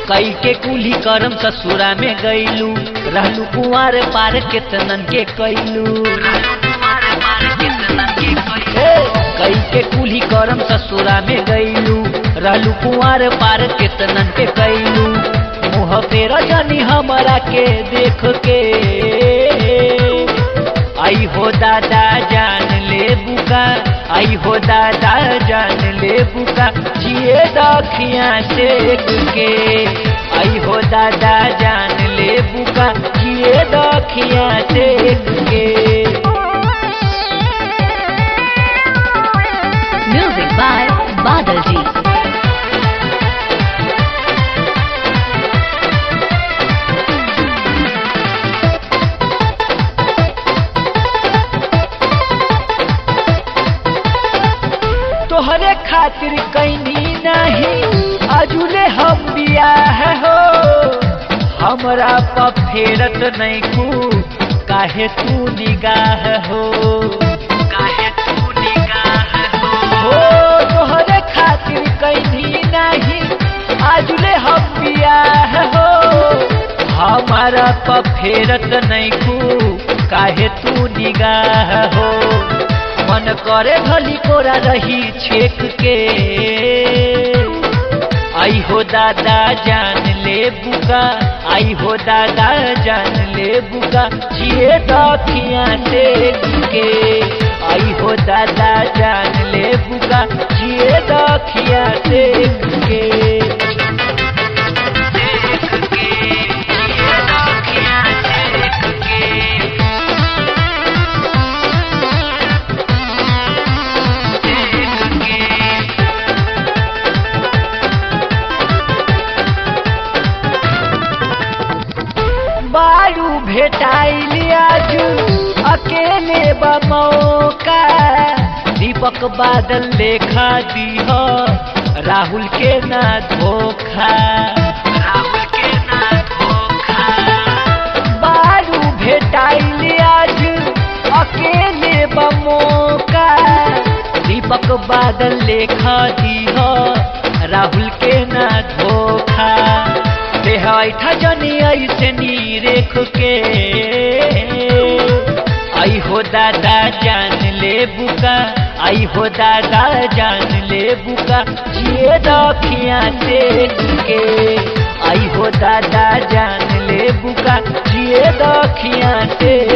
कई के कुली करम ससुरा में गईलू रहलू कुंवर पार केतनन के कैलू ए, कई के कुली करम ससुरा में गईलू रहलू कुंवर पार केतनन के कैलू मुँह पे रजनी हमरा के देख के आई हो दादा जान ले बुका आई हो दादा जान ले बुका जिए दखिया देख के आई हो दादा जान ले बुका जिए दखिया देख के Music by Badal Ji. तोहरे खातिर कैनी नहीं अजुले हम बियाह हो हमरा पर फेरत नहीं कू काहे तू निगाह हो काहे तू निगाह हो हो तोहरे खातिर कैनी नहीं अजुले हम बियाह हो हमारा पर फेरत नहीं कू काहे तू निगाह हो मन करे भली कोरा रही छेक के आई हो दादा जान ले बुका आई हो दादा जान ले बुका जिए दखिया देख के आई हो दादा जान ले बुका जिए दखिया देख के देख के जिए दखिया देख के बारू भेटाइल आजू अकेले बमौका दीपक बादल लेखा दीह राहुल के ना धोखा राहुल के ना धोखा बारू भेटाइल आज अकेले बमौका दीपक बादल लेखा दीह राहुल के ना धोखा देह ऐठा जनी ऐसे नी रेख के आई हो दादा जान ले बुका आई हो दादा जान ले बुका जिए दखिया देख के आई हो दादा जान ले बुका जिए दखिया देख